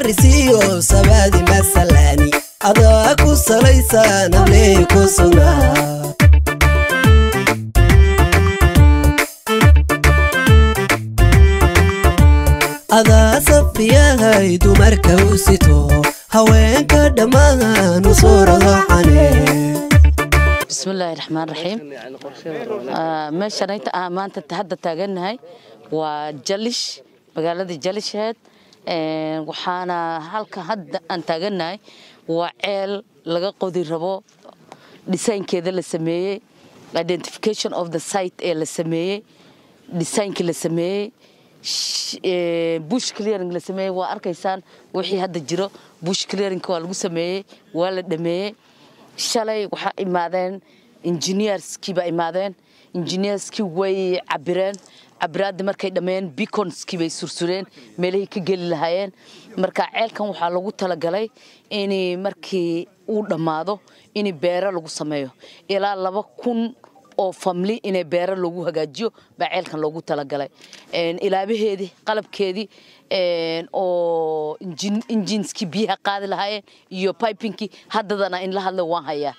sarisiyo sabaadi masalani adaa ku salaysan habley ku sugnaa adaa safiyahay dumarka u sito haweenka dhammaan u suuradocane bismillaahi raxmaan raxiim meeshan inta aan maanta hadda taagannahay waa jalish magaalada jalisheed waxaana halka hadda aan taagannahay waa ceel laga qodi rabo dhisaynkeeda la sameeyey identification of the site ee la sameeyey dhisaynkii la sameeyey bush clearing la sameeyey waa arkaysaan wixii hadda jiro bush clearingka waa lagu sameeyey waa la dhameeyey shalay waxaa imaadeen engineerskii baa imaadeen engineerskii way cabireen cabiraadda markay dhammeeyeen beaconskii bay sursureen meelihii ka geli lahaayeen marka ceelkan waxaa lagu talagalay in markii uu dhammaado in beero lagu sameeyo ilaa laba kun oo famli inay beero lagu hagaajiyo baa ceelkan loogu talagalay ilaabaheedii qalabkeedii oo injinskii biyaha qaadi lahaayeen iyo bibinkii haddadana in la hadla waan hayaa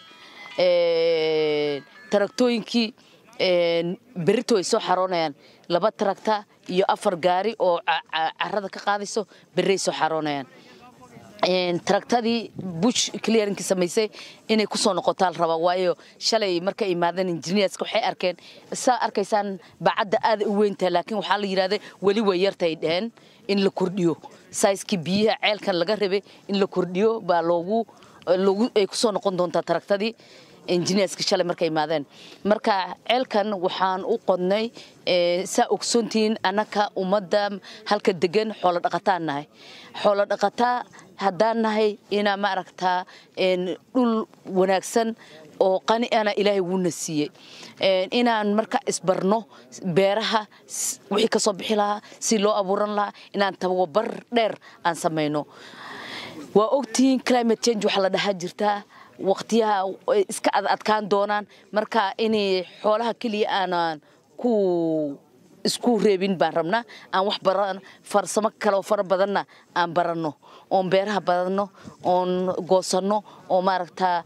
taraktooyinkii berito ay soo xaroonayaan laba taragta iyo afar gaari oo carada ka qaadayso berray soo xaroonayaan taragtadii bush clearingki samaysay inay kusoo noqotaa la rabaa waayo shalay markay imaadeen engineerska waxay arkeen saa arkaysaan bacadda aada u weyntahay laakiin waxaa la yidhahday weli way yartay dheheen in la kordhiyo saiskii biyaha ceelkan laga rabay in la kordhiyo baa loogu loogu ay kusoo noqon doontaa taragtadii engineerska shalay markay imaadeen marka ceelkan waxaan u qodnay saa ogsoontihiin annaka ummadda halka degan xoolo dhaqataan nahay xoolo dhaqataa haddaan nahay inaa maaragtaa dhul wanaagsan oo qani ana ilaahay wuuna siiyey inaan marka isbarno beeraha wixii ka soo bixi lahaa si loo abuuran lahaa inaan tababar dheer aan samayno waa ogtihiin climate change waxaa la dhahaa jirtaa waqtiyaha iska adadkaan doonaan marka inay xoolaha keliya aanan ku isku reebin baan rabnaa aan wax baran farsamo kale oo fara badanna aan baranno oon beeraha badanno oon goosanno oo maaragtaa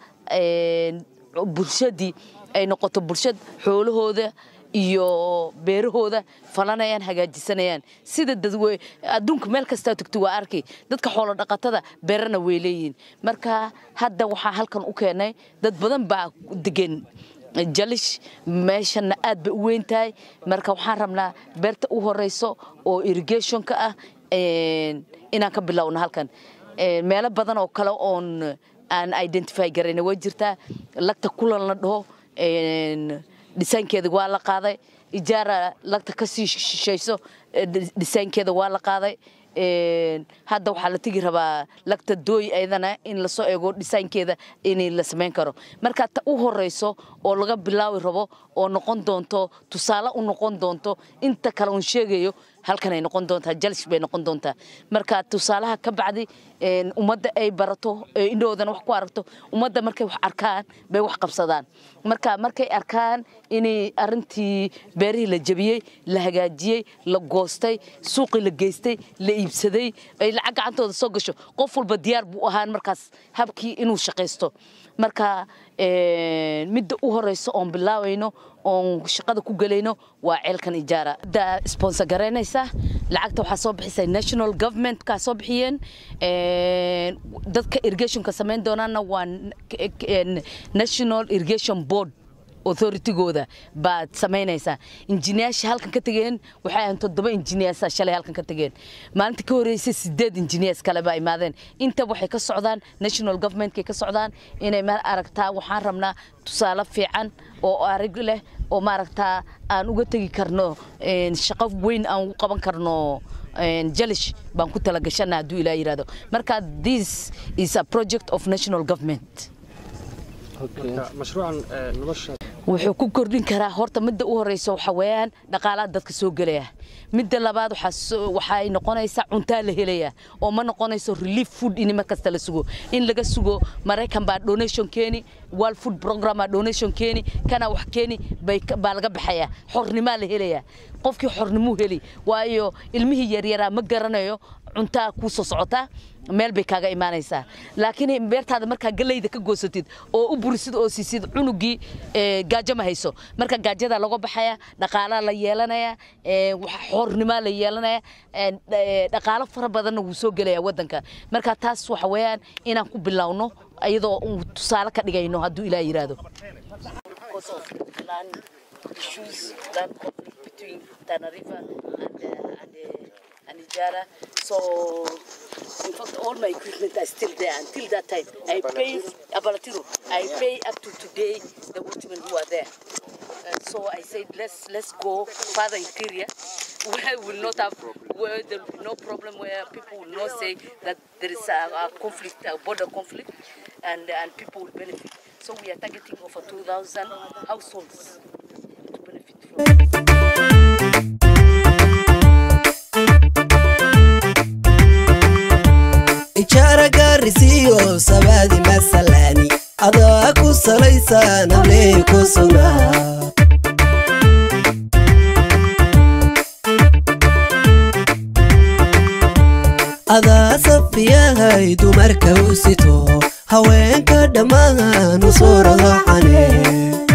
bulshadii ay noqoto bulshad xoolahooda iyo beerahooda falanayaan hagaajisanayaan sida dadwe adduunka meel kastaa togto waa arkay dadka xoolo dhaqatada beerana way leeyihiin marka hadda waxaa halkan u keenay dad badan baa degan jalish meeshana aad bay u weyn tahay marka waxaan rabnaa beerta u horeyso oo irrigationka ah inaan ka bilowno halkan meelo badan oo kale oon aan identify garayna way jirtaa lagta kulan la dhaho dhisaankeeda waa la qaaday ijaara lagta ka sii shishayso dhisaankeeda waa la qaaday hadda waxaa la tegi rabaa lagta dooy ayadana in lasoo eego dhisaankeeda in la samayn karo marka ta u horeyso oo laga bilaabi rabo oo noqon doonto tusaale u noqon doonto inta kale un sheegayo halkan ay noqon doontaa jalish bay noqon doontaa marka tusaalaha ka bacdi ummadda ay barato indhoodana wax ku aragto ummadda markay wax arkaan bay wax qabsadaan marka markay arkaan inay arintii beerihii la jabiyey la hagaajiyey la goostay suuqii la geystay la iibsaday ay lacag gacantooda soo gasho qof walba diyaar buu ahaan markaas habkii inuu shaqaysto marka midda u horeyso oon bilaawayno oon shaqada ku gelayno waa ceelkan ijaara da sponsor garaynaysa lacagta waxaa soo bixisay national government kaa soo bixiyeen dadka irrigationka samayn doonaana waa national irrigation board authority-gooda baad samaynaysaa injineyaasha halkan ka tegeen waxay ahayn toddoba injineers shalay halkan ka tegeen maalinta ka horreysay sideed injineers kale baa imaadeen inta waxay ka socdaan national governmentkay ka socdaan inay ma aragtaa waxaan rabnaa tusaale fiican oo arig leh oo maaragtaa aan uga tegi karno shaqo weyn aan ugu qaban karno jalish baan ku talagashana hadduu ilaa yidhahdo marka this is a project of national government wuxuu ku kordhin karaa horta midda u horeysa waxa weeyaan dhaqaalaha dadka soo gelaya midda labaad waxay noqonaysaa cuntaa la helaya oo ma noqonayso relief food in mar kasta la sugo in laga sugo maraykan baa donation keeni world food program baa donation keeni kana wax keeni baa laga baxaya xornimaa la helaya qofkii xornimuu heli waayo ilmihii yaryaraa ma garanayo cuntaa kuu soo socotaa meel bay kaaga imaanaysaa laakiin beertaada markaa galeyda ka goosatid oo u burisid oo siisid cunugii gaajo ma hayso marka gaajada laga baxaya dhaqaalaa la yeelanaya xoornimaa la yeelanaya dhaqaalo fara badanna wuu soo gelaya wadanka marka taas waxa weeyaan inaan ku bilowno iyadoo uu tusaale ka dhigayno hadduu ilaah yiraahdo issues, land conflict between Tana River and, uh, and, uh, and Ijara. So, in fact, all my equipment are still there until that time. I pay Abalatiro. I pay up to today the workmen who are there. Uh, so I said, let's let's go further interior, where we will not have, where there will be no problem, where people will not say that there is a, a conflict, a border conflict, and and people will benefit. So we are targeting over 2,000 households to benefit from. ijaara gaarisiiyo sabaadi masalani adaa ku salaysan habley ku sugnaa adaa safiyahay dumarka u sito haweenka dhammaan u soo radacane